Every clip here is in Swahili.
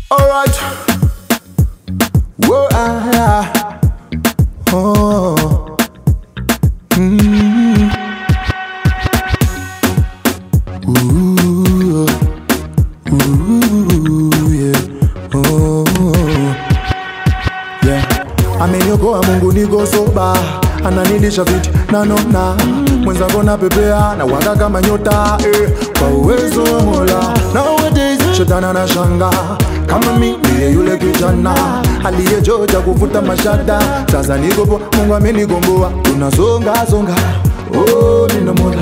Alright. Whoa, ah, ah. Oh. Mm. Ooh. Ooh, yeah. Oh. Yeah. Ameniokoa Mungu niko soba, ananilisha viti nanona mwenzangu napepea na waka kama nyota eh, kwa uwezo wa Mola. Nowadays shetani anashanga kama mimi ndiye yule kijana aliyejoja kuvuta mashada. Sasa niko poa, Mungu amenikomboa, tunasonga songa, oh nina Mola,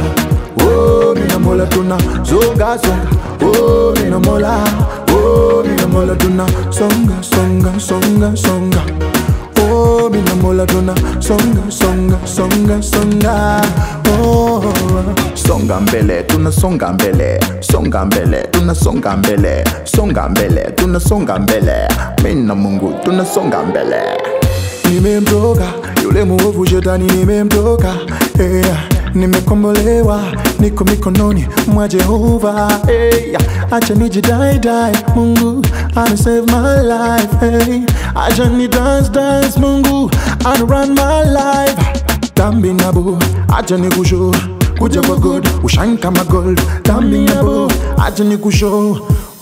oh nina Mola, tunasonga songa, oh nina Mola, oh nina Mola, tunasonga songa songa songa Oh, mina mola tuna songa songa songa songa oh. songa mbele tunasonga mbele songa mbele tunasonga mbele songa mbele tunasonga mbele mimi na mungu tunasonga mbele Nimemtoka yule muovu shetani, nimemtoka yeah. Nimekombolewa, niko mikononi mwa Jehova hey. Acha nijidaidai, Mungu ana save my life hey. Acha ni dance dance, Mungu ana run my life Tambi nabo, acha ni kushow kuja kwa God, ushine kama gold Tambi nabo, acha ni kushow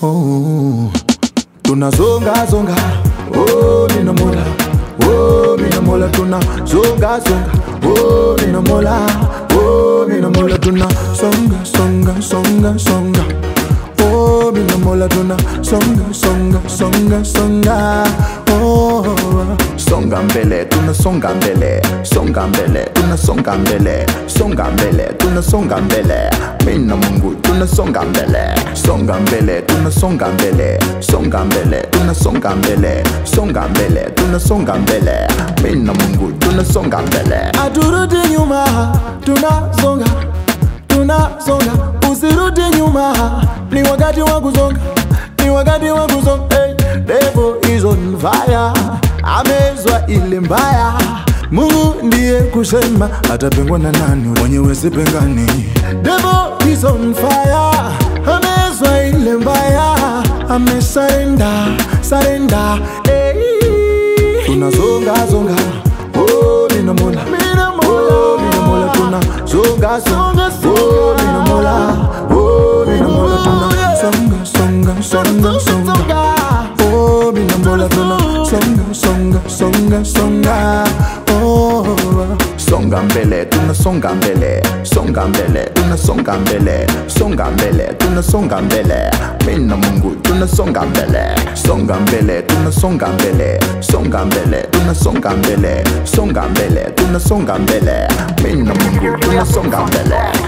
oh. Tunazonga zonga, oh nina mola Oh, mina mola tuna zonga zonga Oh, mina mola Oh, mina mola tuna songa songa songa songa Oh, mina mola tuna songa songa songa songa Oh, songa mbele tunasonga mbele songa mbele tunasonga mbele songa mbele tunasonga mbele mimi na mungu tunasonga mbele songa mbele tunasonga mbele songa mbele tunasonga mbele songa mbele tunasonga mbele mimi na mungu tunasonga mbele aturudi nyuma tunasonga tunasonga usirudi nyuma ni wakati wa kusonga ni wakati wa kusonga hey, devil is on fire amezwa ile mbaya mungu ndiye kusema atapengwa na nani mwenyewe sipengani devil is on fire amezwa ile mbaya amesarenda sarenda hey. tunazonga zonga oh nina mola oh nina mola tuna zonga zonga oh nina mola oh nina mola tuna songa songa songa songa oh nina mola tuna songa songa songa songa oh songa mbele tunasonga mbele songa mbele tunasonga mbele songa mbele tunasonga mbele mimi na mungu tunasonga mbele songa mbele tunasonga mbele songa mbele tunasonga mbele songa mbele tunasonga mbele mimi na mungu tunasonga mbele